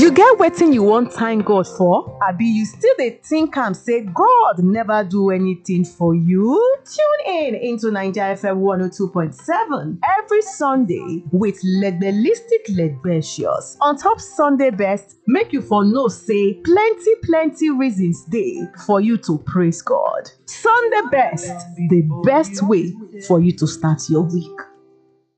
You get wetin you wan thank God for? Abi you still dey think am say God never do anything for you? Tune in into Naija FM 102.7 every Sunday with Legbelistic Legbetious on top Sunday best make you for know say plenty plenty reasons dey for you to praise God. Sunday best, the best way for you to start your week.